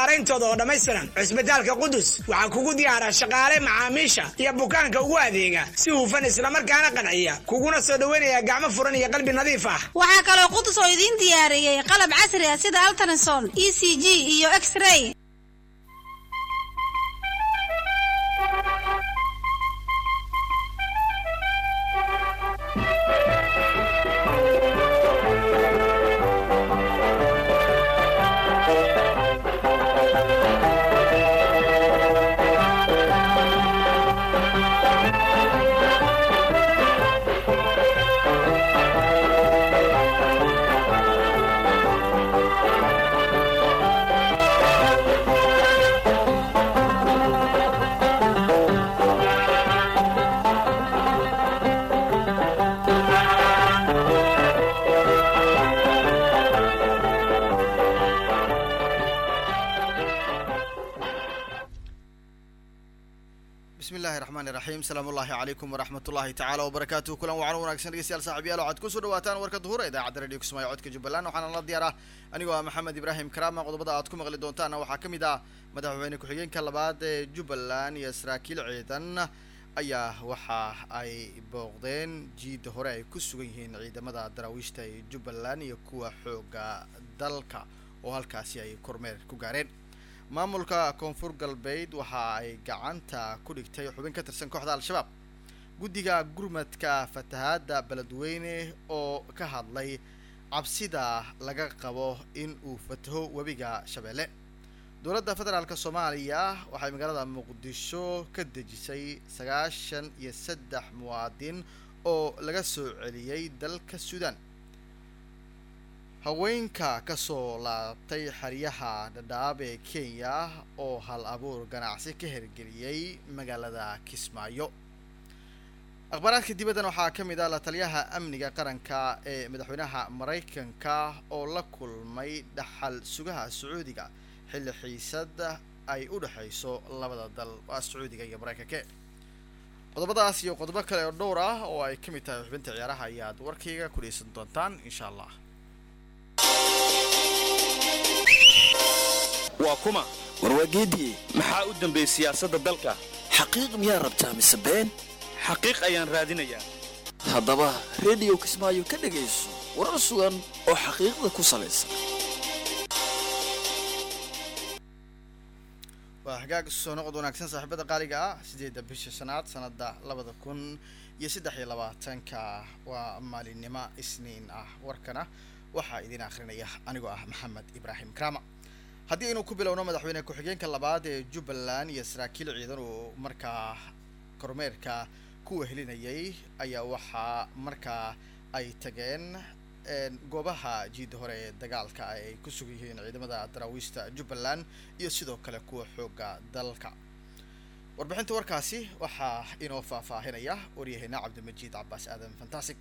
nadaarayntooda oo dhammaystiran cusbitaalka qudus waxaa kugu diyaara shaqaale macaamiisha iyo bukaanka ugu adeega si hufan islamarkaana qanciya kuguna soo dhoweynaya gacmo furan iyo qalbi nadiif ah waxaa kaloo qudus oo idiin diyaariyey qalab casri ah sida altrason e c g iyo x-ray bismillahi raxmaani raxiim salaamu ullahi calaykum waraxmatullahi tacaala wabarakaatuhu kulan wacan wanaagsan dhegeystayaal saaxiibyaal waxaad kusoo dhawaataan warka duhur ee idaacadda radio kismaayo codka jubbaland waxaana la diyaar ah anigoo ah maxamed ibraahim karaama qodobada aad ku maqli doontaana waxaa ka mid ah madaxweyne ku-xigeenka labaad ee jubbaland iyo saraakiil ciidan ayaa waxa ay booqdeen jiida hore ay ku sugan yihiin ciidamada daraawiishta ee jubbaland iyo kuwa xooga dalka oo halkaasi ay kormeer ku gaareen maamulka koonfur galbeed waxa ay gacanta ku dhigtay xubin ka tirsan kooxda al-shabaab guddiga gurmadka fatahaadda beledweyne oo ka hadlay cabsida laga qabo in uu fataho webiga shabeelle dowladda federaalk soomaaliya waxay magaalada muqdisho ka dejisay sagaashan iyo saddex muwaadin oo laga soo celiyey dalka suudaan haweenka kasoo laabtay xeryaha dhadhaab ee kenya oo hal abuur ganacsi ka hirgeliyey magaalada kismaayo akhbaaraadka dibaddan waxaa ka mid ah la taliyaha amniga qaranka ee madaxweynaha maraykanka oo la kulmay dhaxal sugaha sacuudiga xilli xiisad ay u dhexayso labada dal waa sacuudiga iyo maraykanke qodobadaas iyo qodobo kale oo dhowr ah oo ay ka mid tahay xubinta ciyaaraha ayaad warkayga ku dheysan doontaan insha allah waa kuma warwaageediye maxaa u dambeeyey siyaasadda dalka xaqiiq miyaa rabtaa mise been xaqiiq ayaan raadinayaa haddaba rediyo kismaayo ka dhegayso warar sugan oo xaqiiqda ku salaysan waa hagaag soo noqod wanaagsan saaxiibada qaaliga ah sideedda bisha shanaad sanada labada kun iyo saddex iyo labaatanka waa maalinimo isniin ah warkana waxaa idin akrinaya anigoo ah maxamed ibraahim krama haddii aynu ku bilowno madaxweyne ku-xigeenka labaad ee jubbaland iyo saraakiil ciidan oo markaa kormeerka ku wehelinayay ayaa waxaa markaa ay tageen goobaha jiida hore ee dagaalka ay ku sugan yihiin ciidamada daraawiishta jubbaland iyo sidoo kale kuwa xooga dalka warbixinta warkaasi waxaa inoo faahfaahinaya waryaheena cabdimajiid cabaas aadan fantastic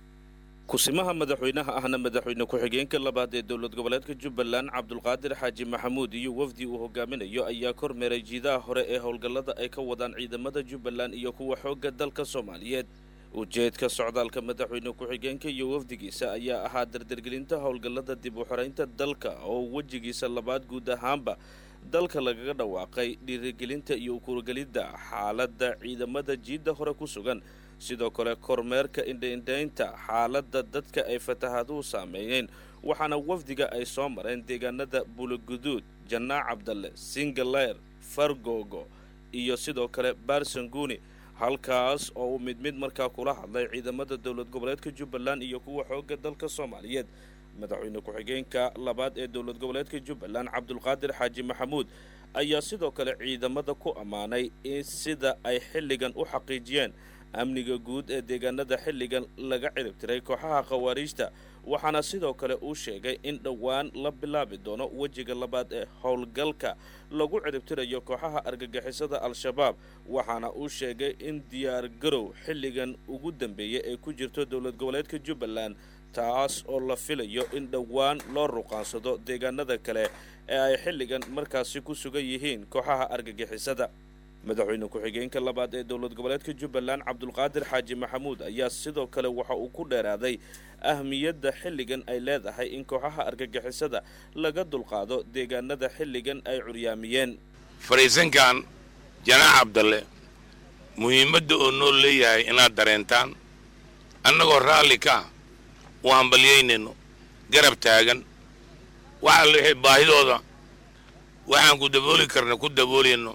kusimaha madaxweynaha ahna madaxweyne ku-xigeenka labaad ee dowlad goboleedka jubbaland cabdulqaadir xaaji maxamuud iyo wafdi uu hogaaminayo ayaa kormeeray jiidaha hore ee howlgallada ay ka wadaan ciidamada jubbaland iyo kuwa xoogga dalka soomaaliyeed ujeedka socdaalka madaxweyne ku-xigeenka iyo wafdigiisa ayaa ahaa dardargelinta howlgallada dib u xoraynta dalka oo wejigiisa labaad guud ahaanba dalka lagaga dhawaaqay dhiirigelinta iyo ukuurgelidda xaaladda ciidamada jiidda hore ku sugan sidoo kale kormeerka indhaindhaynta xaaladda dadka ay fatahaaduhu saameeyeen waxaana wafdiga ay soo mareen deegaanada buloguduud jannaa cabdalle singaleer fargogo iyo sidoo kale barsanguni halkaas oo uu mid mid markaa kula hadlay ciidamada dowlad goboleedka jubbaland iyo kuwa xoogga dalka soomaaliyeed madaxweyne ku-xigeenka labaad ee dowlad goboleedka jubbaland cabdulqaadir xaaji maxamuud ayaa sidoo kale ciidamada ku ammaanay in sida ay xilligan u xaqiijiyeen amniga guud ee deegaanada xilligan laga ciribtiray kooxaha khawaariijta waxaana sidoo kale uu sheegay in dhowaan la bilaabi doono wejiga labaad ee howlgalka lagu ciribtirayo kooxaha argagixisada al-shabaab waxaana uu sheegay in diyaar garow xilligan ugu dambeeya ee ku jirto dowlad goboleedka jubbaland taas oo la filayo in dhowaan loo ruqaansado deegaanada kale ee ay xilligan markaasi ku sugan yihiin kooxaha argagixisada madaxweyne ku-xigeenka labaad ee dowlad goboleedka jubbaland cabdulqaadir xaaji maxamuud ayaa sidoo kale waxa uu ku dheeraaday ahmiyadda xilligan ay leedahay in kooxaha argagixisada laga dulqaado deegaanada xilligan ay curyaamiyeen fadhiisankan janaax cabdalle muhiimadda oo noo leeyahay inaad dareentaan annagoo raalli ka ah u hambalyaynayno garab taagan waxa lixi baahidooda waxaan ku dabooli karna ku daboolayno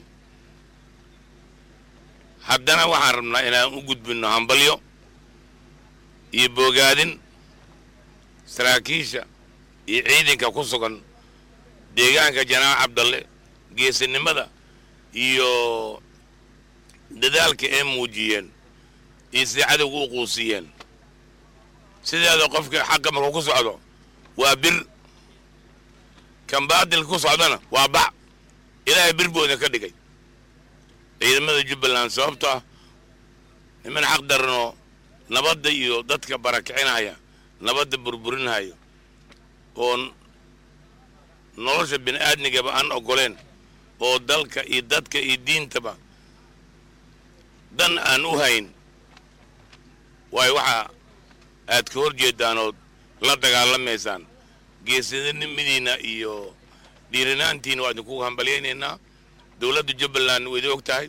haddana waxaan rabnaa inaan u gudbinno hambalyo iyo boogaadin saraakiisha iyo ciidanka ku sugan deegaanka janaax cabdalle geesinimada iyo dadaalka ay muujiyeen iyo siday cadowga u quusiyeen sideeda qofka xaqa markuu ku socdo waa bir kan baadilka ku socdana waa bac ilaahay bir buu idin ka dhigay ciidamada jubbaland sababto ah niman xaq daranoo nabadda iyo dadka barakicinaya nabadda burburinaya oo nolosha bini aadmigaba aan oggoleen oo dalka iyo dadka iyo diintaba dan aan u hayn waayo waxa aad ka hor jeedaanood la dagaalamaysaan geesinimadiinna iyo dhiirinaantiina waa idinku hambalyaynaynaa dowladda jubbaland way idin og tahay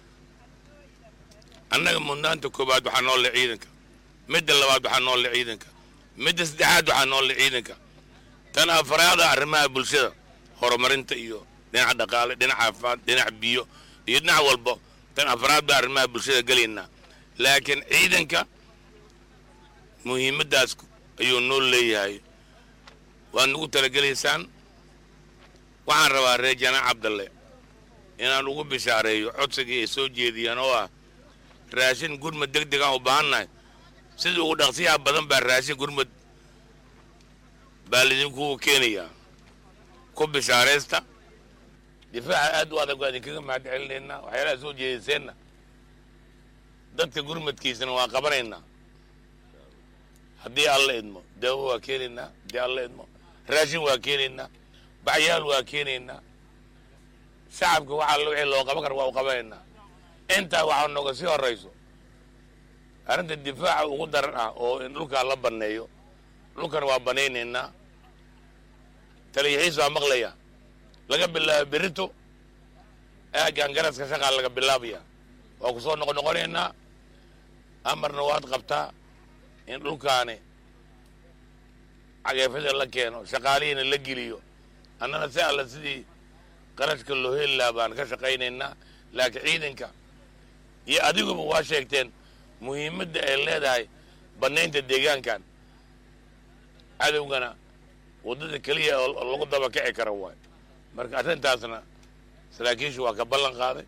annaga mudnaanta koowaad waxaa noolle ciidanka midda labaad waxaa noolle ciidanka midda saddexaad waxaa noolle ciidanka tan afaraada arrimaha bulshada horumarinta iyo dhinaca dhaqaale dhinaca caafimaad dhinaca biyo iyo dhinac walba tan afraad baa arrimaha bulshada gelaynaa laakiin ciidanka muhiimaddaas ayuu noo leeyahay waad nagu talagelaysaan waxaan rabaa reer janaac cabdalle inaan ugu bishaareeyo codsigii ay soo jeediyeen oo ah raashin gurmad deg deg aan u baahannahay sida ugu dhaqsiyaha badan baa raashin gurmad baa lidinku keenayaa ku bishaaraysta difaaca aad u adag waa idinkaga mahad celinaynaa waxyaalaha soo jeediseenna dadka gurmadkiisana waa qabanaynaa haddii alla idmo daawo waa keenaynaa haddii alla idmo raashin waa keenaynaa bacyaal waa keenaynaa shacabka waxa alla wixii loo qaban kara waa u qabanaynaa intaa waxaa nooga sii horrayso arrinta difaaca ugu daran ah oo in dhulkaa la banneeyo dhulkan waa banaynaynaa taliyaxiis waa maqlaya laga bilaabo berito aagaan garaska shaqaa laga bilaabaya waa ku soo noqon noqonaynaa amarna waad qabtaa in dhulkaani cageefada la keeno shaqaalihiina la geliyo annana si alla sidii qarashka loo heli lahaa baan ka shaqaynaynaa laakiin ciidanka iyo adiguba waa sheegteen muhiimadda ay leedahay bannaynta deegaankan cadowgana waddada keliya oo lagu daba kici kara waay marka arrintaasna saraakiishu waa ka ballan qaaday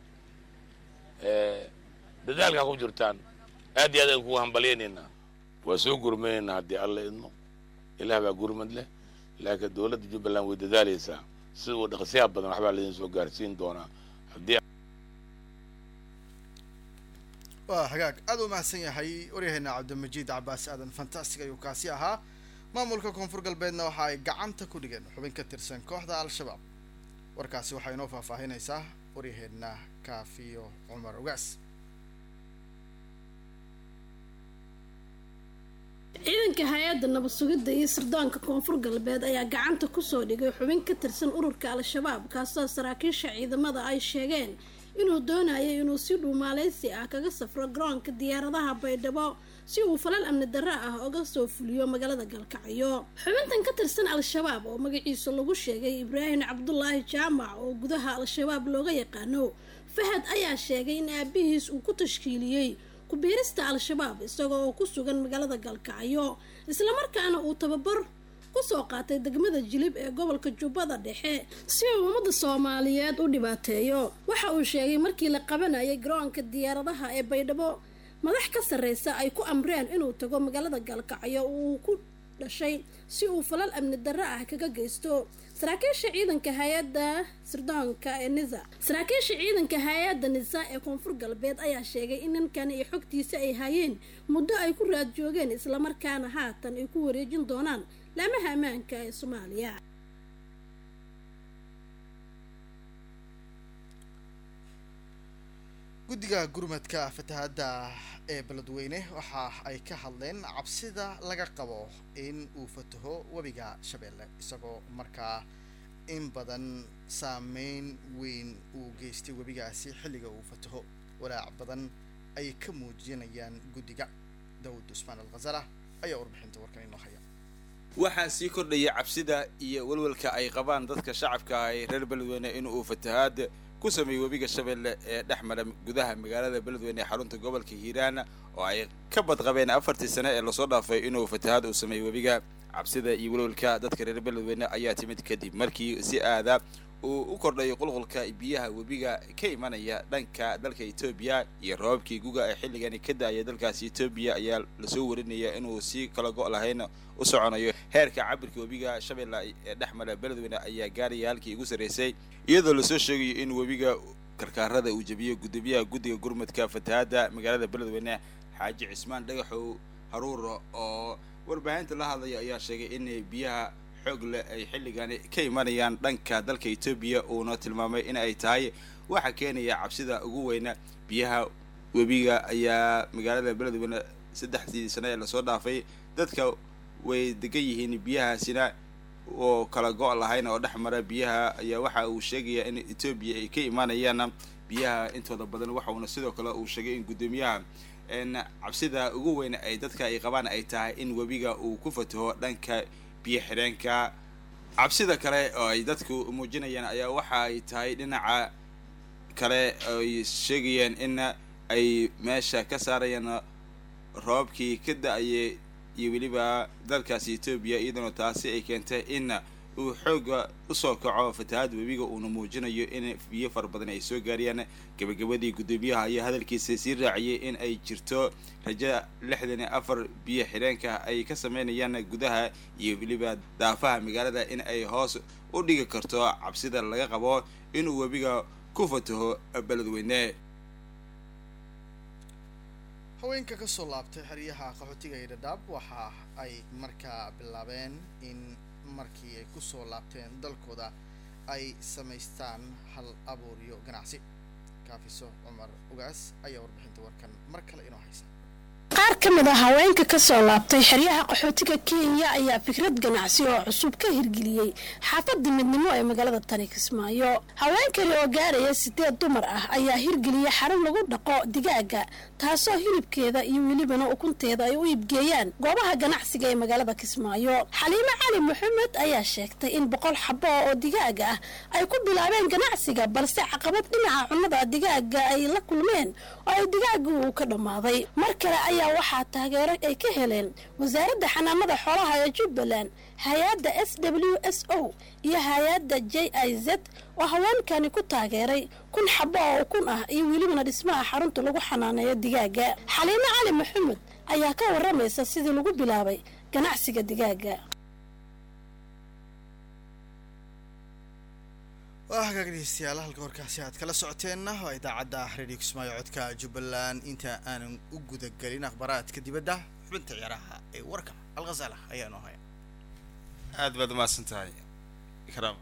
dadaalkaa ku jirtaan aad iyo aad aan kugu hambalyaynaynaa waa soo gurmanaynaa haddii alla idmo ilaah baa gurmad leh laakiin dowladda jubbaland way dadaalaysaa sida uu dhaqsiyaa badan waxbaa laydin soo gaarsiin doonaa haddii waa hagaag aad u mahadsan yahay waryaheena cabdilmajiid cabaas aadan fantastic ayuu kaasi ahaa maamulka koonfur galbeedna waxa ay gacanta ku dhigeen xubin ka tirsan kooxda al-shabaab warkaasi waxaa inoo faahfaahinaysaa waryaheena kaafiyo cumar ogaas ciidanka hay-adda nabad sugidda iyo sirdoonka koonfur galbeed ayaa gacanta kusoo dhigay xubin ka tirsan ururka al-shabaab kaasoo saraakiisha ciidamada ay sheegeen inuu doonayay inuu si dhuumaaleysi ah kaga safro garoonka diyaaradaha baydhabo si uu falal amni darro ah uga soo fuliyo magaalada galkacyo xubintan ka tirsan al-shabaab oo magaciisa lagu sheegay ibraahim cabdulaahi jaamac oo gudaha al-shabaab looga yaqaano fahad ayaa sheegay in aabihiis uu ku tashkiiliyey ku-biirista al-shabaab isagoo oo ku sugan magaalada galkacyo islamarkaana uu tababar kusoo qaatay degmada jilib ee gobolka jubbada dhexe si uu ummadda soomaaliyeed u dhibaateeyo waxa uu sheegay markii la qabanayay garoonka diyaaradaha ee baydhabo madax ka sarreysa ay ku amreen inuu tago magaalada galkacyo uu ku dhashay si uu falal amni darro ah kaga geysto saraakiisha ciidanka hay-adda sirdoonka ee nisa saraakiisha ciidanka hay-adda nisa ee koonfur galbeed ayaa sheegay in ninkan iyo xogtiisa ay hayeen muddo ay ku raad joogeen islamarkaana haatan ay ku wareejin doonaan laamaha ammaanka ee soomaaliya guddiga gurmadka fatahaadda ee beledweyne waxa ay ka hadleen cabsida laga qabo in uu fataho webiga shabeelle isagoo markaa in badan saameyn weyn uu geystay webigaasi xilliga uu fataho walaac badan ay ka muujinayaan guddiga daawud usmaan alkhasala ayaa warbixinta warkan inoo haya waxaa sii kordhaya cabsida iyo welwelka ay qabaan dadka shacabka ah ee reer beledweyne in uu fatahaad ku sameeyey webiga shabeelle ee dhex mara gudaha magaalada beledweyne ee xarunta gobolka hiiraan oo ay ka badqabeen afartii sane ee lasoo dhaafay inuu fatahaad uu sameeyey webiga cabsida iyo welwelka dadka reer beledweyne ayaa timid kadib markii si aada uu u kordhayo qulqulka biyaha webiga ka imanaya dhanka dalka etoobiya iyo roobabkii guga ee xilligani ka da-aya dalkaasi etoobiya ayaa lasoo warinaya inuu si kala go' lahayn u soconayo heerka cabirka webiga shabeelle ee dhex mara beledweyne ayaa gaaraya halkii ugu sarreysay iyadoo lasoo sheegayo in webiga karkaarada uu jebiyo gudoomiyaha guddiga gurmadka fatahaadda magaalada beledweyne xaaji cismaan dhagaxow haruuro oo warbaahinta la hadlaya ayaa sheegay in biyaha xoog leh ay xilligani ka imanayaan dhanka dalka etoobiya uuna tilmaamay in ay tahay waxa keenaya cabsida ugu weyna biyaha webiga ayaa magaalada beledweyne saddexdii sane ee lasoo dhaafay dadka way degan yihiin biyahaasina oo kala go' lahayn oo dhex mara biyaha ayaa waxa uu sheegayaa in etoobiya ay ka imaanayaan biyaha intooda badan waxauna sidoo kale uu sheegay in guddoomiyaha cabsida ugu weyn ay dadka ay qabaan ay tahay in webiga uu ku fataho dhanka biyo xidheenka cabsida kale oo ay dadku muujinayaan ayaa waxa ay tahay dhinaca kale ay sheegayaan in ay meesha ka saarayaan roobabkii ka da-ayay iyo weliba dalkaasi etoobiya iyaduna taasi ay keentay in uu xooga usoo kaco fatahaad webiga uuna muujinayo in biyo fara badan ay soo gaarayaan gabagabadii guddoomiyaha ayaa hadalkiisa sii raaciyay in ay jirto rajo lixdan iyo afar biyo xidheenka ay ka sameynayaan gudaha iyo weliba daafaha magaalada in ay hoos u dhigi karto cabsida laga qabo inuu webiga ku fataho beledweyne haweenka kasoo laabtay xeryaha qaxootiga ee dhadhaab waxa ay markaa bilaabeen in markii ay kusoo laabteen dalkooda ay samaystaan hal abuuryo ganacsi kaafiso cumar ugaas ayaa warbixinta warkan mar kale inoo haysa qaar ka mid a haweenka ka soo laabtay xeryaha qaxootiga kenya ayaa fikrad ganacsi oo cusub ka hirgeliyey xaafadda midnimo ee magaalada tani kismaayo haweenkani oo gaaraya sideed dumar ah ayaa hirgeliyey xarun lagu dhaqo digaaga taasoo hilibkeeda iyo welibana ukunteeda ay u iibgeeyaan goobaha ganacsiga ee magaalada kismaayo xaliimo cali maxamed ayaa sheegtay in boqol xabo oo digaaga ah ay ku bilaabeen ganacsiga balse caqabad dhinaca cunnada digaaga ay la kulmeen oo ay digaaga uu ka dhammaaday mar kale ayaa waxaa taageero ay ka heleen wasaaradda xanaanada xoolaha ee jubbaland hay-adda s w s o iyo hay-adda j i z oo haweenkani ku taageeray kun xabo oo ukun ah iyo welibana dhismaha xarunta lagu xanaaneeyo digaaga xaliimo cali maxamed ayaa ka waramaysa sidii lagu bilaabay ganacsiga digaaga waa hagaag dhegeystayaal halka warkaasi aad kala socoteenna waa idaacadda radio kismaayo codka jubbaland inta aanan u gudagelin akhbaaraadka dibadda xubinta ciyaaraha ee warka alkhasala ayaa noo haya aad baad umahadsan tahay karaam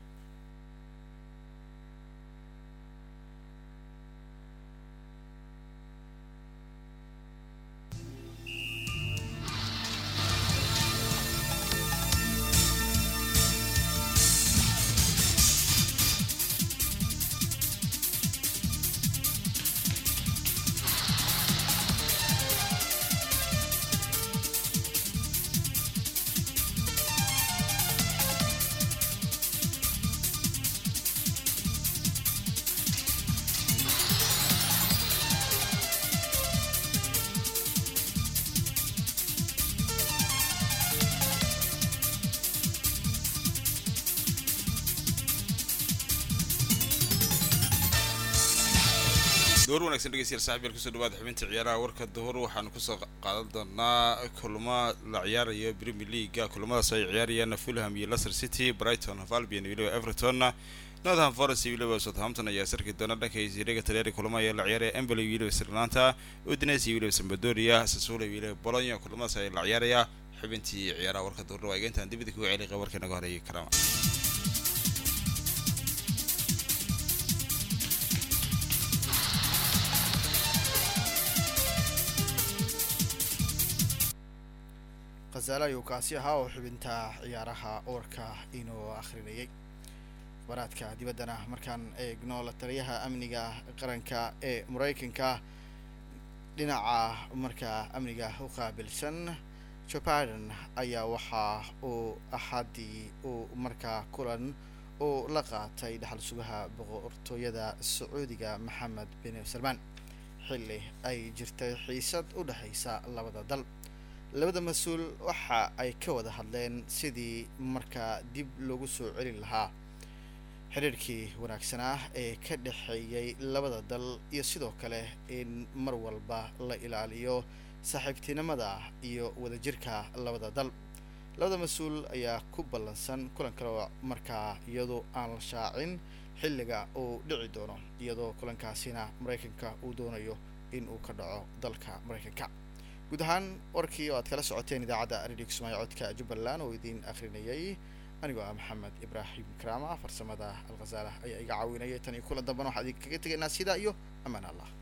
door wanaagsan dhegeystayaal saaxiib kusoo dhawaada xubinta ciyaaraha warka duhur waxaanu kusoo qaadan doonaa kulamo la ciyaarayo premier leaguea kulamadaas ay ciyaarayaan fulham iyo leicester city brighton of albion iyo weliba everton northern forest iyo weliba southampton ayaa sarki doona dhanka siriga talyaari kulamo ayaa la ciyaaraya emboli iyo weliba sirlanta udines iyo weliba sambadoria sasula iyo weliba bologna kulamadaas ayaa la ciyaaraya xubintii ciyaaraha warka duhurna waa egeyntaan dibida kuga celiqa warka naga horeeyay karaama alkhazaale ayuu kaasi ahaa oo xubinta ciyaaraha warka inuu akhrinayay baraadka dibaddana markaan eegno la taliyaha amniga qaranka ee maraykanka dhinaca markaa amniga u qaabilsan joe biden ayaa waxa uu axaddii uu markaa kulan uu la qaatay dhaxal sugaha boqortooyada sacuudiga maxamed bin salmaan xilli ay jirtay xiisad u dhexaysa labada dal labada mas-uul waxa ay ka wada hadleen sidii markaa dib loogu soo celin lahaa xidhiirkii wanaagsanaa ee ka dhexeeyay labada dal iyo sidoo kale in mar walba la ilaaliyo saaxiibtinimada iyo wadajirka labada dal labada mas-uul ayaa ku ballansan kulan kale oo markaa iyadoo aan la shaacin xilliga uu dhici doono iyadoo kulankaasina maraykanka uu doonayo in uu ka dhaco dalka maraykanka guud ahaan warkii oo aad kala socoteen idaacadda radio kismaayo codka jubbaland oo idiin akhrinayay anigoo ah maxamed ibraahim karaama farsamada alkhazaala ayaa iga caawinayay tan iyo kulan dambana waxaa idinkaga tegaynaa sidaa iyo amaan allah